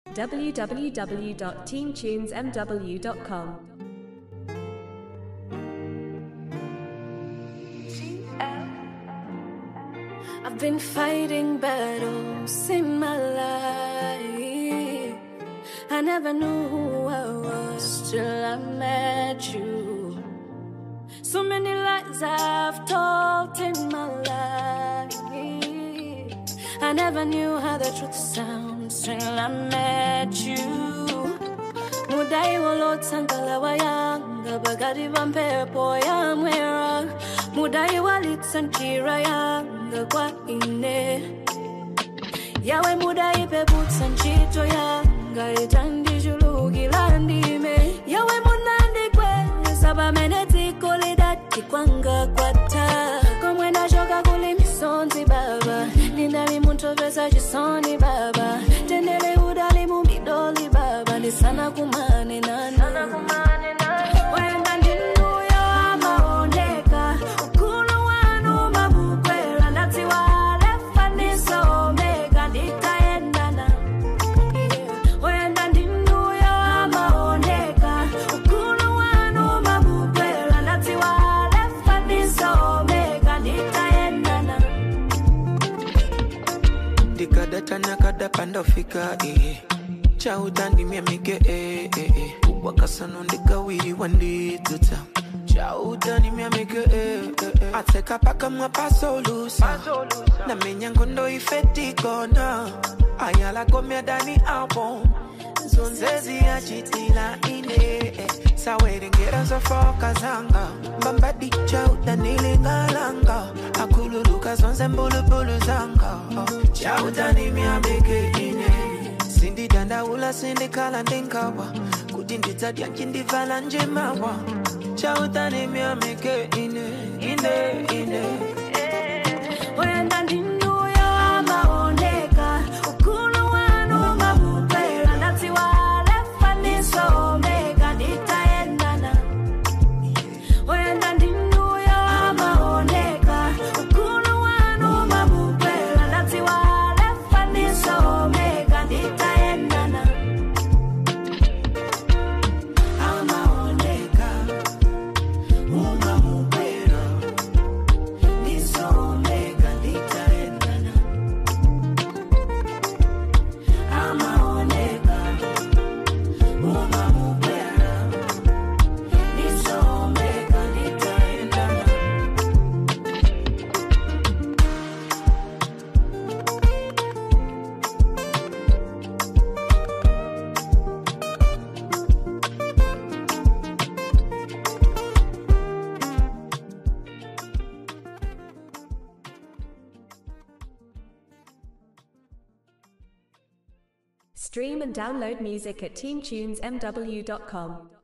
www.teamtunesmw.com. I've been fighting battles in my life. I never knew who I was till I met you. So many lies I've told in my life. I never knew how the truth sounds till I met you. mudai walotsangala wayanga bagati va mphepo yamwera mudai walitsanjira yanga kwa ine yawe mudai peputsa ntchito yanga itandijulukila ndime yawe munandikweza pamene dziko lidati kwanga kwata komwe ndachoka kuli misonzi baba ndinali muntopeza chisoni baba tendere udali mumidoli baba ndisana kumane nana wenda ndinuyo amaoneka ukulu wanu mabukwera ndatsiwalefanisa omega nditayendana wenda ndinuyo amaoneka ukulu wanu mabukwera ndatsiwalefanisa omega nditayendana ndikadatana kadapandafika eh. chautandimya mike eh, eh, eh. ubwakasano ndikawiriwa ndidzuta chautandimya mike eh, eh, eh. atseka pakamwa pasolusa namenya ngondo ifetikona ayalakomya dani album zonzezi yachitila ine eh. sawerengera zofoka zanga mbambadi chautanilingalanga akululuka zonze mbulubulu zanga oh. chautanimyabeke ine sindidandaula sindikhala ndinkawa kuti ndidzadya ncindivala njemawa chautanimyameke ine ine ine wenda ndinuyo amaoneka ukulu wanu mabukwera ndatsiwalefanisa omega nditayendana wenda ndinuyo amaoneka ukulu wanu mabukwera ndatsiwalefanisa omega nditayendana amaoneka umamubwera nisomeka nditaendana amaoneka umamubwera nisomeka nditaendana Stream and download music at teamtunesmw.com.